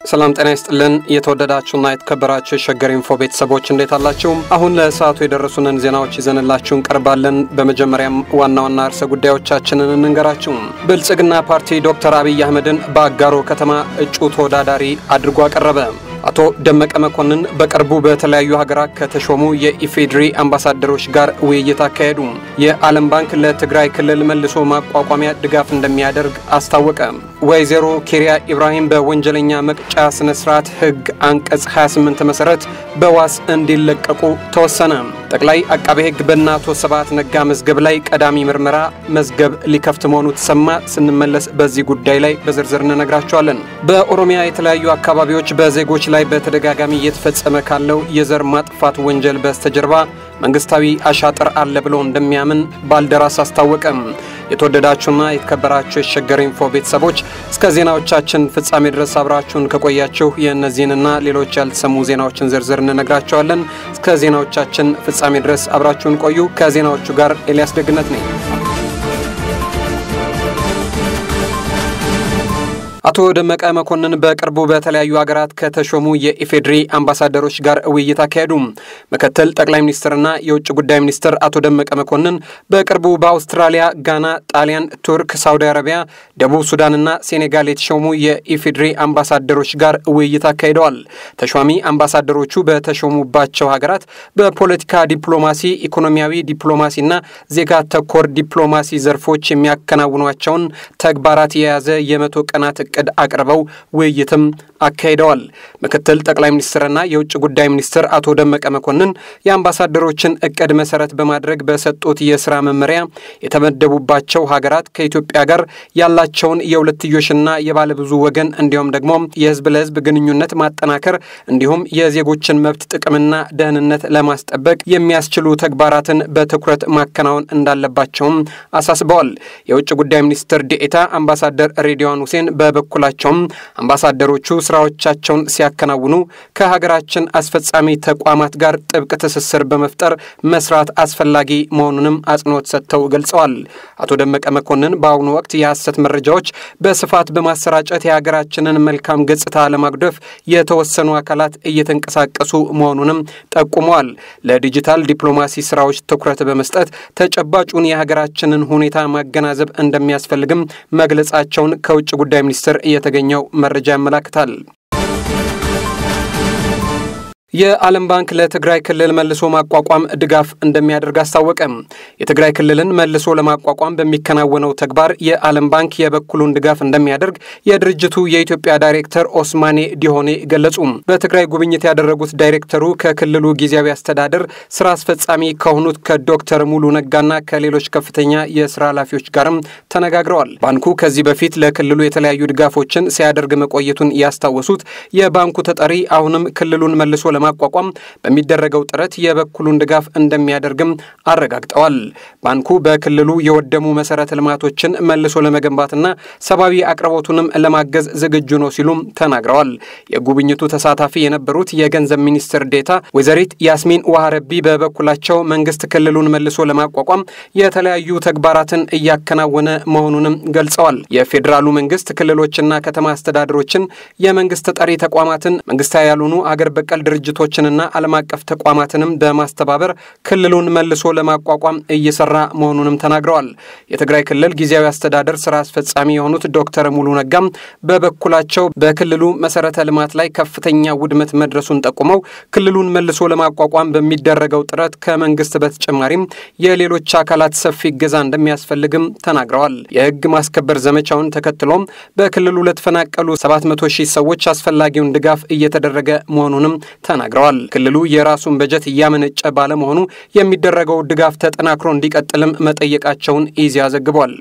ሰላም ጤና ይስጥልን። የተወደዳችሁና የተከበራችሁ የሸገር ኢንፎ ቤተሰቦች እንዴት አላችሁ? አሁን ለሰዓቱ የደረሱንን ዜናዎች ይዘንላችሁ እንቀርባለን። በመጀመሪያም ዋና ዋና ርዕሰ ጉዳዮቻችንን እንንገራችሁ። ብልጽግና ፓርቲ ዶክተር አብይ አህመድን በአጋሮ ከተማ እጩ ተወዳዳሪ አድርጎ አቀረበ። አቶ ደመቀ መኮንን በቅርቡ በተለያዩ ሀገራት ከተሾሙ የኢፌዴሪ አምባሳደሮች ጋር ውይይት አካሄዱ። የዓለም ባንክ ለትግራይ ክልል መልሶ ማቋቋሚያ ድጋፍ እንደሚያደርግ አስታወቀ። ወይዘሮ ኬሪያ ኢብራሂም በወንጀለኛ መቅጫ ስነ ስርዓት ሕግ አንቀጽ 28 መሰረት በዋስ እንዲለቀቁ ተወሰነ። ጠቅላይ አቃቤ ሕግ በእነ አቶ ስብሐት ነጋ መዝገብ ላይ ቀዳሚ ምርመራ መዝገብ ሊከፍት መሆኑ ተሰማ። ስንመለስ በዚህ ጉዳይ ላይ በዝርዝር እንነግራቸዋለን። በኦሮሚያ የተለያዩ አካባቢዎች በዜጎች ላይ በተደጋጋሚ እየተፈጸመ ካለው የዘር ማጥፋት ወንጀል በስተጀርባ መንግስታዊ አሻጥር አለ ብሎ እንደሚያምን ባልደራስ አስታወቀም። የተወደዳችሁና የተከበራችሁ የሸገር ኢንፎ ቤተሰቦች እስከ ዜናዎቻችን ፍጻሜ ድረስ አብራችሁን ከቆያችሁ የእነዚህንና ሌሎች ያልተሰሙ ዜናዎችን ዝርዝር እንነግራቸዋለን። እስከ ዜናዎቻችን ፍጻሜ ድረስ አብራችሁን ቆዩ። ከዜናዎቹ ጋር ኤልያስ ደግነት ነኝ። አቶ ደመቀ መኮንን በቅርቡ በተለያዩ ሀገራት ከተሾሙ የኢፌዴሪ አምባሳደሮች ጋር ውይይት አካሄዱ። ምክትል ጠቅላይ ሚኒስትርና የውጭ ጉዳይ ሚኒስትር አቶ ደመቀ መኮንን በቅርቡ በአውስትራሊያ፣ ጋና፣ ጣሊያን፣ ቱርክ፣ ሳውዲ አረቢያ፣ ደቡብ ሱዳንና ሴኔጋል የተሾሙ የኢፌዴሪ አምባሳደሮች ጋር ውይይት አካሂደዋል። ተሿሚ አምባሳደሮቹ በተሾሙባቸው ሀገራት በፖለቲካ ዲፕሎማሲ፣ ኢኮኖሚያዊ ዲፕሎማሲና ዜጋ ተኮር ዲፕሎማሲ ዘርፎች የሚያከናውኗቸውን ተግባራት የያዘ የመቶ ቀናት እቅድ አቅርበው ውይይትም አካሂደዋል። ምክትል ጠቅላይ ሚኒስትርና የውጭ ጉዳይ ሚኒስትር አቶ ደመቀ መኮንን የአምባሳደሮችን እቅድ መሰረት በማድረግ በሰጡት የስራ መመሪያ የተመደቡባቸው ሀገራት ከኢትዮጵያ ጋር ያላቸውን የሁለትዮሽና የባለብዙ ወገን እንዲሁም ደግሞ የህዝብ ለህዝብ ግንኙነት ማጠናከር እንዲሁም የዜጎችን መብት ጥቅምና ደህንነት ለማስጠበቅ የሚያስችሉ ተግባራትን በትኩረት ማከናወን እንዳለባቸውም አሳስበዋል። የውጭ ጉዳይ ሚኒስትር ዴኤታ አምባሳደር ሬድዋን ሁሴን በበኩላቸውም አምባሳደሮቹ ስራዎቻቸውን ሲያከናውኑ ከሀገራችን አስፈጻሚ ተቋማት ጋር ጥብቅ ትስስር በመፍጠር መስራት አስፈላጊ መሆኑንም አጽንኦት ሰጥተው ገልጸዋል። አቶ ደመቀ መኮንን በአሁኑ ወቅት የሐሰት መረጃዎች በስፋት በማሰራጨት የሀገራችንን መልካም ገጽታ ለማጉደፍ የተወሰኑ አካላት እየተንቀሳቀሱ መሆኑንም ጠቁመዋል። ለዲጂታል ዲፕሎማሲ ስራዎች ትኩረት በመስጠት ተጨባጩን የሀገራችንን ሁኔታ ማገናዘብ እንደሚያስፈልግም መግለጻቸውን ከውጭ ጉዳይ ሚኒስቴር የተገኘው መረጃ ያመላክታል። የዓለም ባንክ ለትግራይ ክልል መልሶ ማቋቋም ድጋፍ እንደሚያደርግ አስታወቀ። የትግራይ ክልልን መልሶ ለማቋቋም በሚከናወነው ተግባር የዓለም ባንክ የበኩሉን ድጋፍ እንደሚያደርግ የድርጅቱ የኢትዮጵያ ዳይሬክተር ኦስማኔ ዲሆኔ ገለጹ። በትግራይ ጉብኝት ያደረጉት ዳይሬክተሩ ከክልሉ ጊዜያዊ አስተዳደር ስራ አስፈጻሚ ከሆኑት ከዶክተር ሙሉ ነጋና ከሌሎች ከፍተኛ የስራ ኃላፊዎች ጋርም ተነጋግረዋል። ባንኩ ከዚህ በፊት ለክልሉ የተለያዩ ድጋፎችን ሲያደርግ መቆየቱን ያስታወሱት የባንኩ ተጠሪ አሁንም ክልሉን መልሶ ለማቋቋም በሚደረገው ጥረት የበኩሉን ድጋፍ እንደሚያደርግም አረጋግጠዋል። ባንኩ በክልሉ የወደሙ መሰረተ ልማቶችን መልሶ ለመገንባትና ሰብአዊ አቅርቦቱንም ለማገዝ ዝግጁ ነው ሲሉም ተናግረዋል። የጉብኝቱ ተሳታፊ የነበሩት የገንዘብ ሚኒስትር ዴታ ወይዘሪት ያስሚን ዋሃረቢ በበኩላቸው መንግስት ክልሉን መልሶ ለማቋቋም የተለያዩ ተግባራትን እያከናወነ መሆኑንም ገልጸዋል። የፌዴራሉ መንግስት ክልሎችና ከተማ አስተዳደሮችን፣ የመንግስት ተጠሪ ተቋማትን፣ መንግስታዊ ያልሆኑ አገር በቀል ድርጅቶችንና ዓለም አቀፍ ተቋማትንም በማስተባበር ክልሉን መልሶ ለማቋቋም እየሰራ መሆኑንም ተናግረዋል። የትግራይ ክልል ጊዜያዊ አስተዳደር ስራ አስፈጻሚ የሆኑት ዶክተር ሙሉ ነጋም በበኩላቸው በክልሉ መሰረተ ልማት ላይ ከፍተኛ ውድመት መድረሱን ጠቁመው ክልሉን መልሶ ለማቋቋም በሚደረገው ጥረት ከመንግስት በተጨማሪም የሌሎች አካላት ሰፊ እገዛ እንደሚያስፈልግም ተናግረዋል። የህግ ማስከበር ዘመቻውን ተከትሎም በክልሉ ለተፈናቀሉ 700 ሺህ ሰዎች አስፈላጊውን ድጋፍ እየተደረገ መሆኑንም ተናግረዋል። ክልሉ የራሱን በጀት እያመነጨ ባለመሆኑ የሚደረገው ድጋፍ ተጠናክሮ እንዲቀጥልም መጠየቃቸውን ኢዜአ ዘግቧል።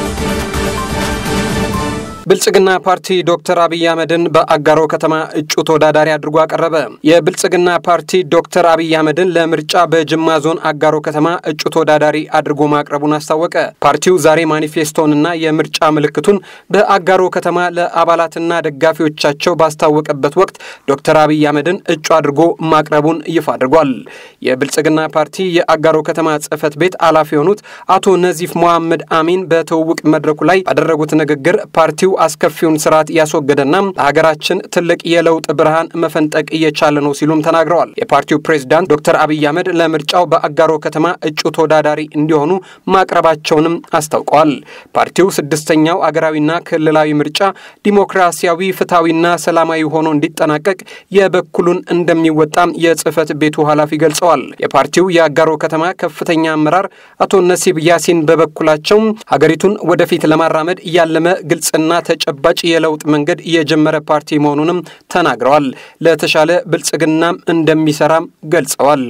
ብልጽግና ፓርቲ ዶክተር አብይ አህመድን በአጋሮ ከተማ እጩ ተወዳዳሪ አድርጎ አቀረበ። የብልጽግና ፓርቲ ዶክተር አብይ አህመድን ለምርጫ በጅማ ዞን አጋሮ ከተማ እጩ ተወዳዳሪ አድርጎ ማቅረቡን አስታወቀ። ፓርቲው ዛሬ ማኒፌስቶንና የምርጫ ምልክቱን በአጋሮ ከተማ ለአባላትና ደጋፊዎቻቸው ባስታወቀበት ወቅት ዶክተር አብይ አህመድን እጩ አድርጎ ማቅረቡን ይፋ አድርጓል። የብልጽግና ፓርቲ የአጋሮ ከተማ ጽህፈት ቤት ኃላፊ የሆኑት አቶ ነዚፍ መሐመድ አሚን በትውውቅ መድረኩ ላይ ባደረጉት ንግግር ፓርቲው አስከፊውን ስርዓት ያስወገደና ለሀገራችን ትልቅ የለውጥ ብርሃን መፈንጠቅ እየቻለ ነው ሲሉም ተናግረዋል። የፓርቲው ፕሬዝዳንት ዶክተር አብይ አህመድ ለምርጫው በአጋሮ ከተማ እጩ ተወዳዳሪ እንዲሆኑ ማቅረባቸውንም አስታውቀዋል። ፓርቲው ስድስተኛው አገራዊና ክልላዊ ምርጫ ዲሞክራሲያዊ፣ ፍትሐዊና ሰላማዊ ሆኖ እንዲጠናቀቅ የበኩሉን እንደሚወጣም የጽህፈት ቤቱ ኃላፊ ገልጸዋል። የፓርቲው የአጋሮ ከተማ ከፍተኛ አመራር አቶ ነሲብ ያሲን በበኩላቸው ሀገሪቱን ወደፊት ለማራመድ ያለመ ግልጽና ተጨባጭ የለውጥ መንገድ የጀመረ ፓርቲ መሆኑንም ተናግረዋል። ለተሻለ ብልጽግናም እንደሚሰራም ገልጸዋል።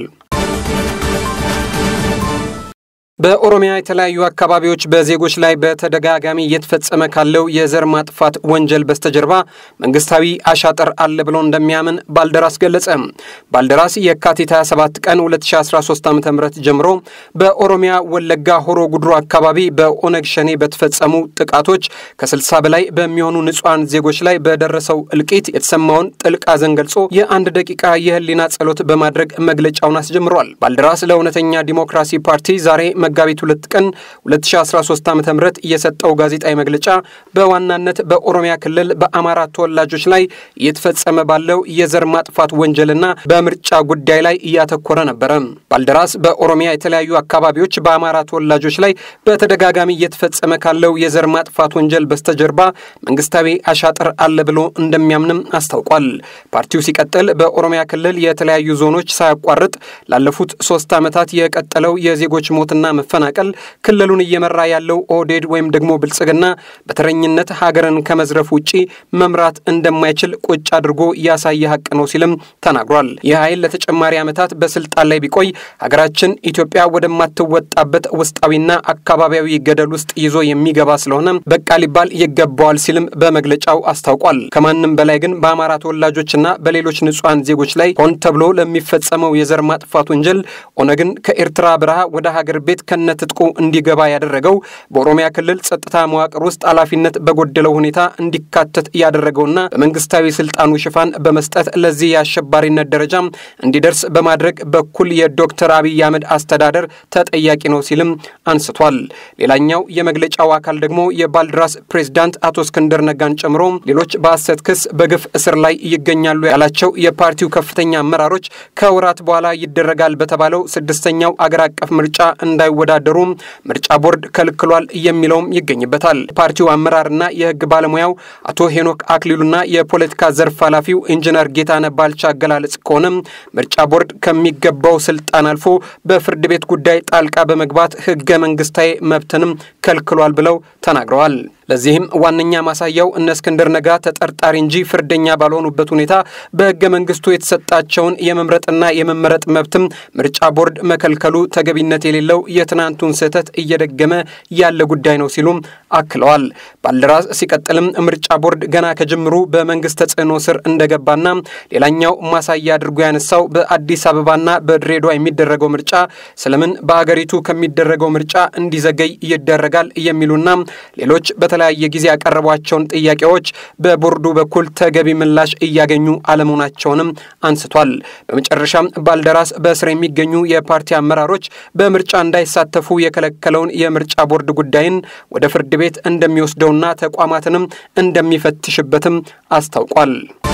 በኦሮሚያ የተለያዩ አካባቢዎች በዜጎች ላይ በተደጋጋሚ እየተፈጸመ ካለው የዘር ማጥፋት ወንጀል በስተጀርባ መንግስታዊ አሻጥር አለ ብሎ እንደሚያምን ባልደራስ ገለጸ። ባልደራስ የካቲት 27 ቀን 2013 ዓ ም ጀምሮ በኦሮሚያ ወለጋ ሆሮ ጉድሩ አካባቢ በኦነግ ሸኔ በተፈጸሙ ጥቃቶች ከ60 በላይ በሚሆኑ ንጹሐን ዜጎች ላይ በደረሰው እልቂት የተሰማውን ጥልቅ ሐዘን ገልጾ የአንድ ደቂቃ የህሊና ጸሎት በማድረግ መግለጫውን አስጀምሯል። ባልደራስ ለእውነተኛ ዲሞክራሲ ፓርቲ ዛሬ መጋቢት ሁለት ቀን 2013 ዓ ም የሰጠው ጋዜጣዊ መግለጫ በዋናነት በኦሮሚያ ክልል በአማራ ተወላጆች ላይ እየተፈጸመ ባለው የዘር ማጥፋት ወንጀልና በምርጫ ጉዳይ ላይ እያተኮረ ነበረ። ባልደራስ በኦሮሚያ የተለያዩ አካባቢዎች በአማራ ተወላጆች ላይ በተደጋጋሚ እየተፈጸመ ካለው የዘር ማጥፋት ወንጀል በስተጀርባ መንግስታዊ አሻጥር አለ ብሎ እንደሚያምንም አስታውቋል። ፓርቲው ሲቀጥል በኦሮሚያ ክልል የተለያዩ ዞኖች ሳያቋርጥ ላለፉት ሶስት ዓመታት የቀጠለው የዜጎች ሞትና መፈናቀል ክልሉን እየመራ ያለው ኦህዴድ ወይም ደግሞ ብልጽግና በተረኝነት ሀገርን ከመዝረፍ ውጪ መምራት እንደማይችል ቁጭ አድርጎ ያሳየ ሀቅ ነው ሲልም ተናግሯል። ይህ ኃይል ለተጨማሪ ዓመታት በስልጣን ላይ ቢቆይ ሀገራችን ኢትዮጵያ ወደማትወጣበት ውስጣዊና አካባቢያዊ ገደል ውስጥ ይዞ የሚገባ ስለሆነ በቃ ሊባል ይገባዋል ሲልም በመግለጫው አስታውቋል። ከማንም በላይ ግን በአማራ ተወላጆችና በሌሎች ንጹሐን ዜጎች ላይ ሆን ተብሎ ለሚፈጸመው የዘር ማጥፋት ወንጀል ኦነግን ከኤርትራ በረሃ ወደ ሀገር ቤት ከነትጥቁ እንዲገባ ያደረገው በኦሮሚያ ክልል ጸጥታ መዋቅር ውስጥ ኃላፊነት በጎደለው ሁኔታ እንዲካተት ያደረገውና በመንግስታዊ ስልጣኑ ሽፋን በመስጠት ለዚህ የአሸባሪነት ደረጃ እንዲደርስ በማድረግ በኩል የዶክተር አብይ አህመድ አስተዳደር ተጠያቂ ነው ሲልም አንስቷል። ሌላኛው የመግለጫው አካል ደግሞ የባልድራስ ፕሬዝዳንት አቶ እስክንድር ነጋን ጨምሮ ሌሎች በሐሰት ክስ በግፍ እስር ላይ ይገኛሉ ያላቸው የፓርቲው ከፍተኛ አመራሮች ከወራት በኋላ ይደረጋል በተባለው ስድስተኛው አገር አቀፍ ምርጫ እንዳይወዳደሩ ምርጫ ቦርድ ከልክሏል የሚለውም ይገኝበታል። ፓርቲው አመራርና የህግ ባለሙያው አቶ ሄኖክ አክሊሉና የፖለቲካ ዘርፍ ኃላፊው ኢንጂነር ጌታነ ባልቻ አገላለጽ ከሆነ ምርጫ ቦርድ ከሚገባው ስልጣን አልፎ በፍርድ ቤት ጉዳይ ጣልቃ በመግባት ህገ መንግስታዊ መብትንም ከልክሏል ብለው ተናግረዋል። ለዚህም ዋነኛ ማሳያው እነ እስክንድር ነጋ ተጠርጣሪ እንጂ ፍርደኛ ባልሆኑበት ሁኔታ በህገ መንግስቱ የተሰጣቸውን የመምረጥና የመመረጥ መብትም ምርጫ ቦርድ መከልከሉ ተገቢነት የሌለው የትናንቱን ስህተት እየደገመ ያለ ጉዳይ ነው ሲሉም አክለዋል። ባልደራስ ሲቀጥልም ምርጫ ቦርድ ገና ከጅምሩ በመንግስት ተጽዕኖ ስር እንደገባና ሌላኛው ማሳያ አድርጎ ያነሳው በአዲስ አበባና በድሬዳዋ የሚደረገው ምርጫ ስለምን በሀገሪቱ ከሚደረገው ምርጫ እንዲዘገይ ይደረጋል የሚሉና ሌሎች በተለያየ ጊዜ ያቀረቧቸውን ጥያቄዎች በቦርዱ በኩል ተገቢ ምላሽ እያገኙ አለመሆናቸውንም አንስቷል። በመጨረሻም ባልደራስ በእስር የሚገኙ የፓርቲ አመራሮች በምርጫ እንዳይሳተፉ የከለከለውን የምርጫ ቦርድ ጉዳይን ወደ ፍርድ ቤት እንደሚወስደውና ተቋማትንም እንደሚፈትሽበትም አስታውቋል።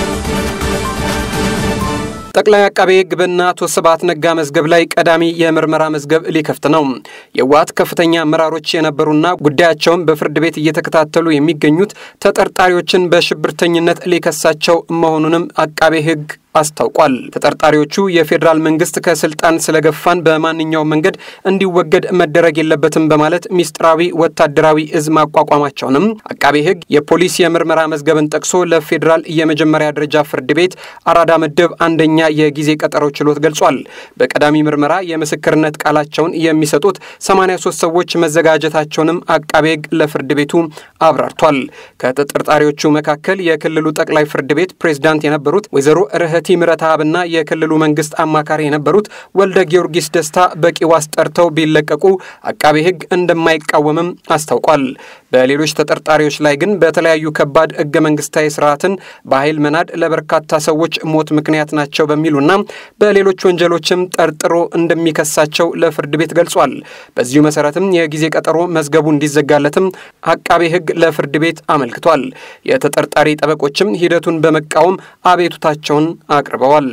ጠቅላይ አቃቤ ሕግ በእነ አቶ ስብሐት ነጋ መዝገብ ላይ ቀዳሚ የምርመራ መዝገብ ሊከፍት ነው። የህወሓት ከፍተኛ አመራሮች የነበሩና ጉዳያቸውን በፍርድ ቤት እየተከታተሉ የሚገኙት ተጠርጣሪዎችን በሽብርተኝነት ሊከሳቸው መሆኑንም አቃቤ ሕግ አስታውቋል። ተጠርጣሪዎቹ የፌዴራል መንግስት ከስልጣን ስለገፋን በማንኛውም መንገድ እንዲወገድ መደረግ የለበትም በማለት ሚስጥራዊ ወታደራዊ እዝ ማቋቋማቸውንም አቃቤ ሕግ የፖሊስ የምርመራ መዝገብን ጠቅሶ ለፌዴራል የመጀመሪያ ደረጃ ፍርድ ቤት አራዳ ምድብ አንደኛ የጊዜ ቀጠሮ ችሎት ገልጿል። በቀዳሚ ምርመራ የምስክርነት ቃላቸውን የሚሰጡት 83 ሰዎች መዘጋጀታቸውንም አቃቤ ሕግ ለፍርድ ቤቱ አብራርቷል። ከተጠርጣሪዎቹ መካከል የክልሉ ጠቅላይ ፍርድ ቤት ፕሬዝዳንት የነበሩት ወይዘሮ ርህ ርህቲ ምረትአብና የክልሉ መንግስት አማካሪ የነበሩት ወልደ ጊዮርጊስ ደስታ በቂ ዋስ ጠርተው ቢለቀቁ አቃቤ ሕግ እንደማይቃወምም አስታውቋል። በሌሎች ተጠርጣሪዎች ላይ ግን በተለያዩ ከባድ ህገ መንግስታዊ ስርዓትን በኃይል መናድ ለበርካታ ሰዎች ሞት ምክንያት ናቸው በሚሉና በሌሎች ወንጀሎችም ጠርጥሮ እንደሚከሳቸው ለፍርድ ቤት ገልጿል። በዚሁ መሰረትም የጊዜ ቀጠሮ መዝገቡ እንዲዘጋለትም አቃቤ ሕግ ለፍርድ ቤት አመልክቷል። የተጠርጣሪ ጠበቆችም ሂደቱን በመቃወም አቤቱታቸውን አቅርበዋል።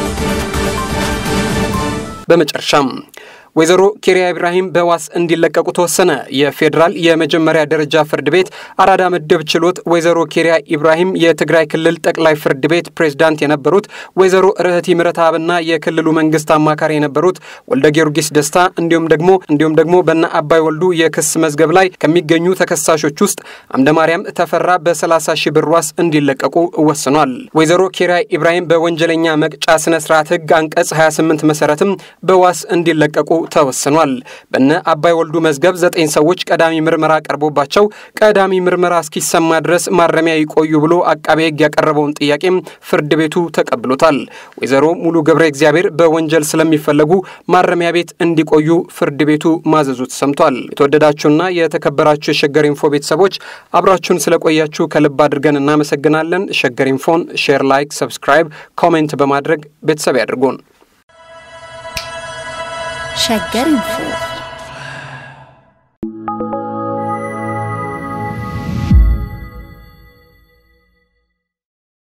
በመጨረሻም ወይዘሮ ኬሪያ ኢብራሂም በዋስ እንዲለቀቁ ተወሰነ። የፌዴራል የመጀመሪያ ደረጃ ፍርድ ቤት አራዳ ምድብ ችሎት ወይዘሮ ኬሪያ ኢብራሂም የትግራይ ክልል ጠቅላይ ፍርድ ቤት ፕሬዝዳንት የነበሩት ወይዘሮ ርህቲ ምረትአብና የክልሉ መንግስት አማካሪ የነበሩት ወልደ ጊዮርጊስ ደስታ እንዲሁም ደግሞ እንዲሁም ደግሞ በነ አባይ ወልዱ የክስ መዝገብ ላይ ከሚገኙ ተከሳሾች ውስጥ አምደ ማርያም ተፈራ በ30 ሺህ ብር ዋስ እንዲለቀቁ ወስኗል። ወይዘሮ ኬሪያ ኢብራሂም በወንጀለኛ መቅጫ ስነ ስርዓት ህግ አንቀጽ 28 መሰረትም በዋስ እንዲለቀቁ ተወስኗል። በነ አባይ ወልዱ መዝገብ ዘጠኝ ሰዎች ቀዳሚ ምርመራ ቀርቦባቸው ቀዳሚ ምርመራ እስኪሰማ ድረስ ማረሚያ ይቆዩ ብሎ አቃቤ ሕግ ያቀረበውን ጥያቄም ፍርድ ቤቱ ተቀብሎታል። ወይዘሮ ሙሉ ገብረ እግዚአብሔር በወንጀል ስለሚፈለጉ ማረሚያ ቤት እንዲቆዩ ፍርድ ቤቱ ማዘዙ ተሰምቷል። የተወደዳችሁና የተከበራችሁ የሸገር ኢንፎ ቤተሰቦች አብራችሁን ስለቆያችሁ ከልብ አድርገን እናመሰግናለን። ሸገር ኢንፎን ሼር፣ ላይክ፣ ሰብስክራይብ፣ ኮሜንት በማድረግ ቤተሰብ ያድርጉን። ሸገር ኢንፎ